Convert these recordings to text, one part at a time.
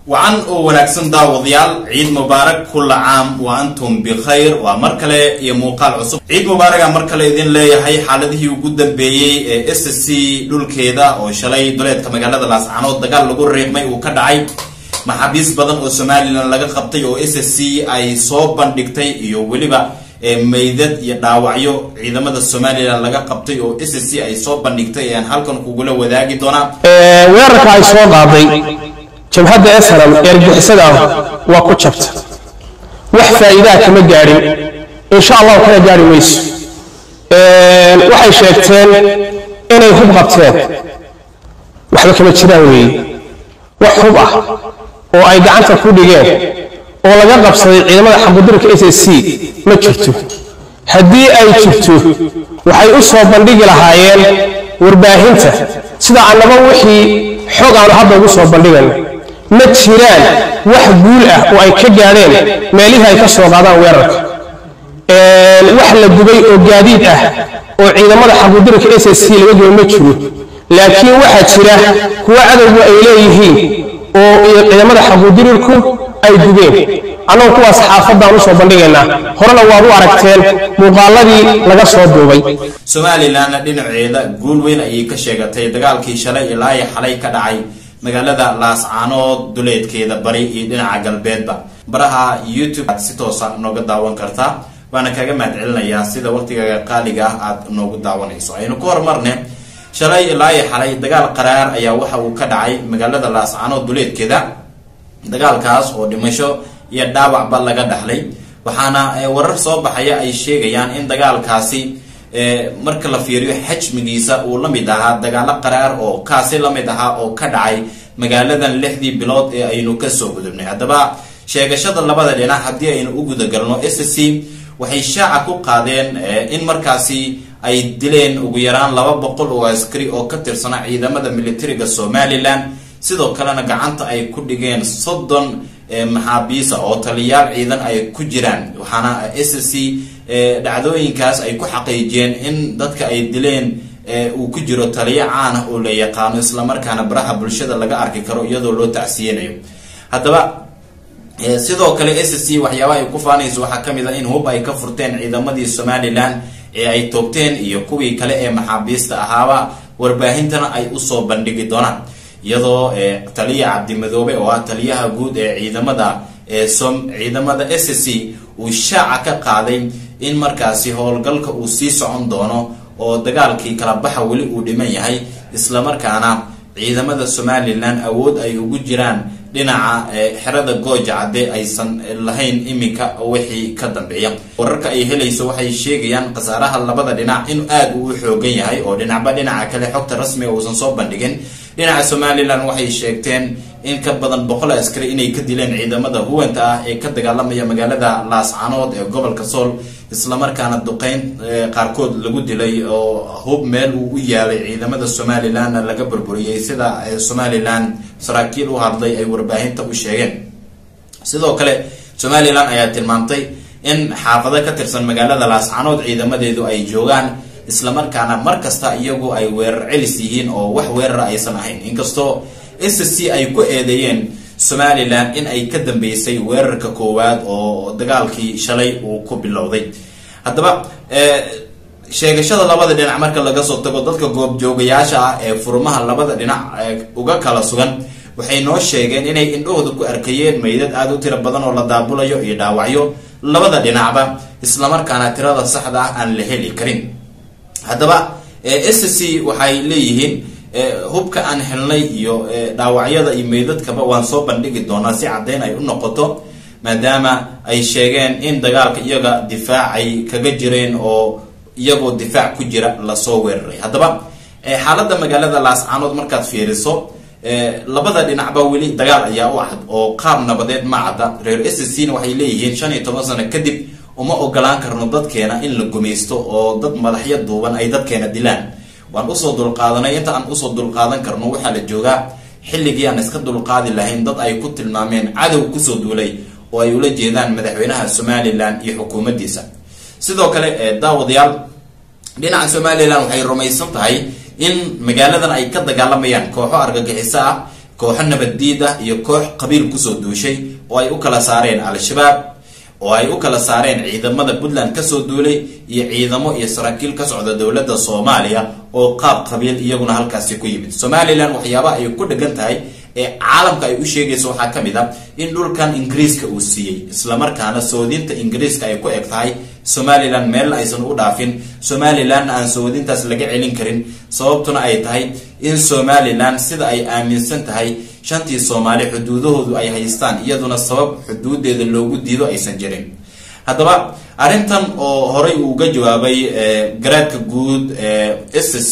wacan oo wanaagsan daawadayaal ciid mubaarak kulla caam wa antum bikhayr waa mar kale iyo muuqaal cusub ciid mubaaraga mar kale idin leeyahay xaaladihii ugu dambeeyey ee s c dhulkeeda oo shalay duleedka magaalada laascanood dagaal lagu riiqmay uu ka dhacay maxaabiis badan oo somalilan laga qabtay oo s c ay soo bandhigtay iyo weliba meydad iyo dhaawacyo ciidamada somalilan laga qabtay oo s c ay soo bandhigtay ayaan halkan kugula wadaagi doonaa weerarka ay soo qaaday jabhadda eshalam eergixisada ah waa ku jabta wax faa'iidaha kama gaadhin insha allahu kana gaari mayso waxay sheegteen inay hub qabteen waxba kama jiraan weeye wax hub ah oo ay gacanta ku dhigeen oo laga qabsaday ciidamada xabudirka s s c ma jirto haddii ay jirto waxay u soo bandhigi lahaayeen warbaahinta sida annaba wixii xog aanu hadda ugu soo bandhigayno ma jiraan wax guul ah oo ay ka gaadheen meelihii ay ka soo qaadaan weerarka wax la gubay oo gaadiid ah oo ciidamada xabudirka s s c laga gubay ma jiro laakiin waxaa jira kuwa cadowgu ay leeyihiin oo ciidamada xabuudirirku ay gubeen annagu kuwaas xaafadaan usoo bandhigaynaa horena waad u aragteen muuqaaladii laga soo duubay somalilanna dhinaceeda guul weyn ayay ka sheegatay dagaalkii shalay ilaa iyo xalay ka dhacay magaalada laascaanood duleedkeeda bari iyo dhinaca galbeedba baraha youtube aad si toosa nooga daawan kartaa waana kaga mahad celinayaa sida waqtigaga qaaliga ah aad noogu daawanayso aynu ku horumarne shalay ilaa iyo xalay dagaal qaraar ayaa waxa uu ka dhacay magaalada laascaanood duleedkeeda dagaalkaas oo dhimasho iyo dhaawacba laga dhaxlay waxaana warar soo baxaya ay sheegayaan in dagaalkaasi marka la fiiriyo xajmigiisa uu la mid ahaa dagaalo qaraar oo kaasi la mid ahaa oo ka dhacay magaaladan lixdii bilood ee aynu kasoo gudubnay haddaba sheegashada labada dhinac haddii aynu u gudagalno s c waxay shaaca ku qaadeen in markaasi ay dileen ugu yaraan laba boqol oo askari oo ka tirsana ciidamada militariga somalilan sidoo kalena gacanta ay ku dhigeen soddon maxaabiisa oo taliyaal ciidan ay ku jiraan waxaana s c dhacdooyinkaas ay ku xaqiijiyeen in dadka ay dileen uu ku jiro taliyo caan ah oo la yaqaano islamarkaana baraha bulshada laga arki karo iyadoo loo tacsiyanayo haddaba sidoo kale s c waxyaabaha ay ku faanayso waxaa kamid a in hub ay ka furteen ciidamadii somalilan ee ay toogteen iyo kuwii kale ee maxaabiista ahaaba warbaahintana ay usoo bandhigi doonaan iyadoo taliya cabdimadoobe oo ah taliyaha guud ee ciidamada ciidamada s c uu shaaca ka qaaday in markaasi howlgalka uu sii socon doono oo dagaalkii kala baxa weli uu dhiman yahay islamarkaana ciidamada somalilan awood ay ugu jiraan dhinaca xerada gooja cadde aysan lahayn iminka wixii ka dambeeya wararka ay helayso waxay sheegayaan khasaaraha labada dhinac in aada uu u xoogan yahay oo dhinacba dhinaca kale xogta rasmiga uusan soo bandhigin dhinaca somalilan waxay sheegteen in ka badan boqol askari inay ka dileen ciidamada huwanta ah ee ka dagaalamaya magaalada laascanood ee gobolka sool islamarkaana duqeyn qaarkood lagu dilay oo hub meel uu u yaalay ciidamada somalilanna laga burburiyey sida somalilan saraakiil u hadlay ay warbaahinta u sheegeen sidoo kale somalilan ayaa tilmaamtay in xaafado ka tirsan magaalada laascanood ciidamadeedu ay joogaan islamarkaana mar kasta iyagu ay weerar celis yihiin oo wax weerara aysan ahayn inkastoo s c ay ku eedeeyeen somalilan in ay ka dambeysay weerarka koowaad oo dagaalkii shalay uu ku bilowday haddaba sheegashada labada dhinac marka laga soo tago dadka goobjoogayaasha ah ee furmaha labada dhinac uga kala sugan waxay noo sheegeen inay indhahooda ku arkayeen meydad aada u tiro badan oo la daabulayo iyo dhaawacyo labada dhinacba islamarkaana tirada saxda ah aan la heli karin haddaba s c waxay leeyihiin hubka aan helnay iyo dhaawacyada iyo meydadkaba waan soo bandhigi doonaa si caddeyn ay u noqoto maadaama ay sheegeen in dagaalka iyaga difaac ay kaga jireen oo iyagoo difaac ku jira lasoo weeraray haddaba xaaladda magaalada laascaanood markaad fiiriso labada dhinacba weli dagaal ayaa u cad oo qaab nabadeed ma cadda reer s c na waxay leeyihiin shan iyo toban sano kadib uma ogolaan karno dadkeena in la gumaysto oo dad madaxyo duuban ay dadkeena dilaan waan usoo dulqaadanay inta aan usoo dulqaadan karno waxaa la joogaa xilligii aan iska dulqaadi lahayn dad ay ku tilmaameen cadow kusoo duulay oo ay ula jeedaan madaxweynaha somalilan iyo xukuumaddiisa sidoo kale daawadayaal dhinaca somalilan waxay rumaysan tahay in magaaladan ay ka dagaalamayaan kooxo argagixiso ah kooxo nabaddiid ah iyo koox qabiil kusoo duushay oo ay u kala saareen al-shabaab oo ay u kala saareen ciidamada puntland kasoo duulay iyo ciidamo iyo saraakiil ka socda dowladda soomaaliya oo qaab qabiil iyaguna halkaasi ku yimid somalilan waxyaabaha ay ku dhegan tahay ee caalamka ay u sheegayso waxaa ka mid a in dhulkan ingiriiska uu siiyey islamarkaana soodinta ingiriiska ay ku eg tahay somalilan meelna aysan u dhaafin somalilanna aan soodintaas laga celin karin sababtuna ay tahay in somalilan sida ay aaminsan tahay shantii soomaali xuduudahoodu ay haystaan iyaduna sabab xuduudeeda loogu diido aysan jirin haddaba arrintan oo horay uu uga jawaabay garaadka guud s c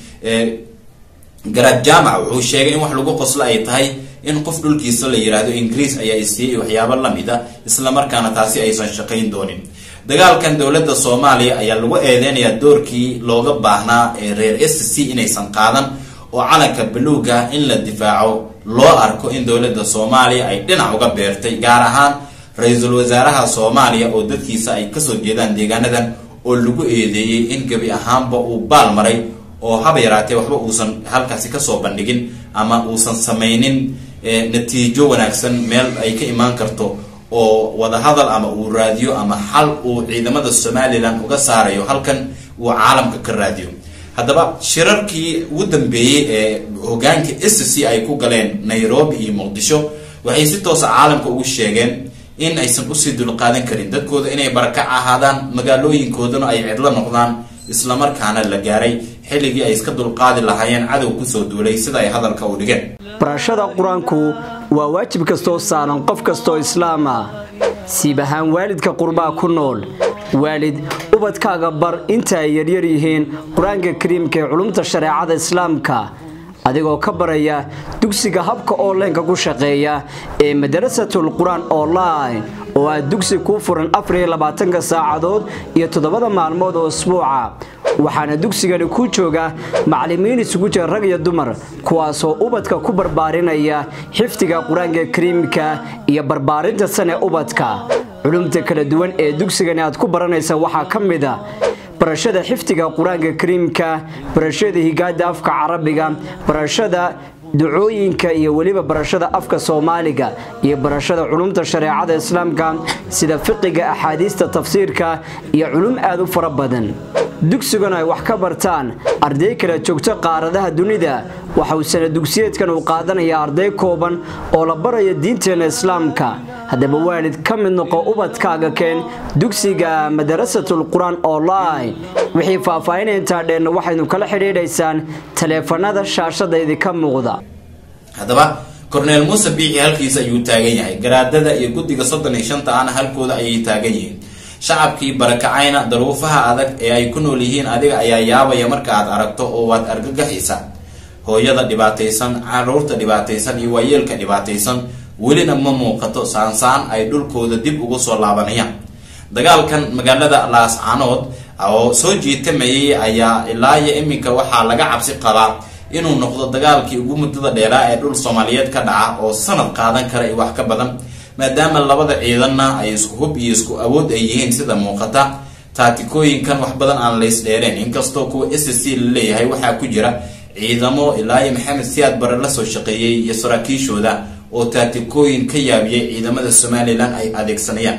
garaad jaamac wuxuu sheegay in wax lagu qoslo ay tahay in qof dhulkiisa la yidhaahdo ingiriis ayaa isiiyey waxyaabo lamid a islamarkaana taasi aysan shaqayn doonin dagaalkan dowladda soomaaliya ayaa lagu eedeynayaa doorkii looga baahnaa ee reer s c inaysan qaadan oo calanka baluuga in la difaaco loo arko in dowladda soomaaliya ay dhinac uga beertay gaar ahaan ra-iisul wasaaraha soomaaliya oo dadkiisa ay kasoo jeedaan deegaanadan oo lagu eedeeyey in gebi ahaanba uu baal maray oo haba yaraatee waxba uusan halkaasi kasoo bandhigin ama uusan samaynin natiijo wanaagsan meel ay ka imaan karto oo wadahadal ama uu raadiyo ama xal uu ciidamada somalilan uga saarayo halkan uu caalamka ka raadiyo haddaba shirarkii ugu dambeeyey ee hogaanka s c ay ku galeen nairobi iyo muqdisho waxay si toosa caalamka ugu sheegeen in aysan usii dulqaadan karin dadkooda inay barakac ahaadaan magaalooyinkoodana ay cidlo noqdaan islamarkaana la gaaray xilligii ay iska dulqaadi lahaayeen cadow kusoo duulay sida ay hadalka u dhigeen barashada qur-aanku waa waajib kastoo saaran qof kastoo islaam ah siib ahaan waalidka qurbaa ku nool waalid ubadkaaga bar inta ay yaryar yihiin qur-aanka kariimka ee culumta shareecada islaamka adigoo ka baraya dugsiga habka onlineka ku shaqeeya ee madarasatul qur-aan online oo ah dugsi kuu furan afariyo labaatanka saacadood iyo toddobada maalmood oo isbuuca waxaana dugsigani ku jooga macallimiin isugu jira rag iyo dumar kuwaasoo ubadka ku barbaarinaya xifdiga qur-aanka kariimka iyo barbaarinta sane ubadka culumta kala duwan ee dugsigani aad ku baranaysa waxaa ka mid a barashada xifdiga qur-aanka kariimka barashada higaada afka carabiga barashada ducooyinka iyo weliba barashada afka soomaaliga iyo barashada culumta shareecada islaamka sida fiqiga axaadiista tafsiirka iyo culum aad u fara badan dugsiguna ay wax ka bartaan arday kala joogto qaaradaha dunida waxa uu sana dugsiyeedkan uu qaadanayaa arday kooban oo la baraya diinteena islaamka haddaba waalid ka mid noqo ubadkaaga keen dugsiga madarasatul qur-aan online wixii faahfaahinaya intaa dheenna waxaynu kala xidhiidhaysaan taleefanada shaashada idinka muuqda haddaba corneel muuse biixi halkiisa ayuu taagan yahay garaadada iyo guddiga soddon iyo shanta ana halkooda ayay taagan yihiin shacabkii barakacayna daruufaha adag ee ay ku nool yihiin adiga ayaa yaabaya marka aad aragto oo waad argagaxaysaa hooyada dhibaataysan caruurta dhibaataysan iyo waayeelka dhibaataysan welina ma muuqato saansaan ay dhulkooda dib ugu soo laabanayaan dagaalkan magaalada laascanood oo soo jiitamayay ayaa ilaa iyo iminka waxaa laga cabsi qabaa inuu noqdo dagaalkii ugu muddada dheeraa ee dhul soomaaliyeed ka dhaca oo sanad qaadan kara iyo wax ka badan maadaama labada ciidanna ay isku hub iyo isku awood ay yihiin sida muuqata taatikooyinkan wax badan aan lays dheereen inkastoo kuwa s c la leeyahay waxaa ku jira ciidamo ilaa iyo maxamed siyaad bare lasoo shaqeeyey iyo saraakiishooda oo taatikooyin ka yaabiyay ciidamada somalilan ay adeegsanayaan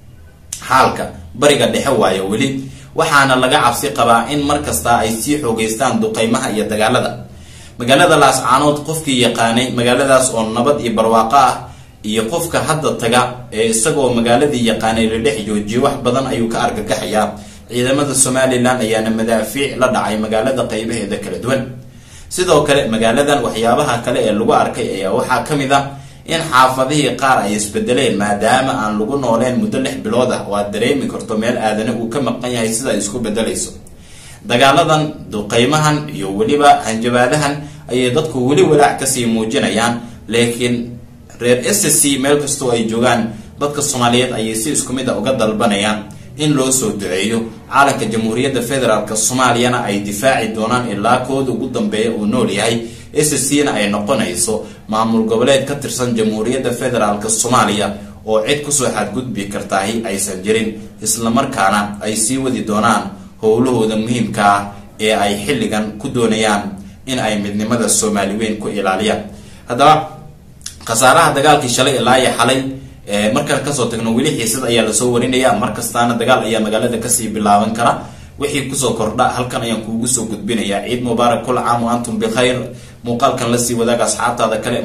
xaalka bariga dhexe waayo weli waxaana laga cabsi qabaa in mar kasta ay sii xoogeystaan duqeymaha iyo dagaalada magaalada laascaanood qofkii yaqaanay magaaladaas oo nabad iyo barwaaqo ah iyo qofka hadda taga ee isagoo magaaladii yaqaanay la dhex joojiyo wax badan ayuu ka argagaxayaa ciidamada somalilan ayaana madaafiic la dhacay magaalada qeybaheeda kala duwan sidoo kale magaaladan waxyaabaha kale ee lagu arkay ayaa waxaa ka mid a in xaafadihii qaar ay isbedeleen maadaama aan lagu nooleen muddo lix bilood ah oo aad dareemi karto meel aadana uu ka maqan yahay sida ay isku bedelayso dagaaladan duqeymahan iyo weliba hanjabaadahan ayay dadku weli walaac kasii muujinayaan laakiin reer s c meel kastoo ay joogaan dadka soomaaliyeed ayay si isku mid a uga dalbanayaan in loo soo duceeyo caalanka jamhuuriyadda federaalk soomaaliyana ay difaaci doonaan ilaa kooda ugu dambeeya uu nool yahay s c na ay noqonayso maamul goboleed ka tirsan jamhuuriyadda federaalk soomaaliya oo cid kusoo xadgudbi kartaahi aysan jirin islamarkaana ay sii wadi doonaan howlahooda muhiimka ah ee ay xilligan ku doonayaan in ay midnimada soomaali weyn ku ilaaliyaan haddaba khasaaraha dagaalkii shalay ilaa iyo xalay markaan kasoo tagno weli xiisad ayaa lasoo warinaya markastaana dagaal ayaa magaalada kasii bilaaban kara wixii kusoo kordha halkan ayaan kuugu soo gudbinaya ciid mubaarak kul caam wa antum bikhayr muuqaalkan lasii wadaaga asxaabtaada kale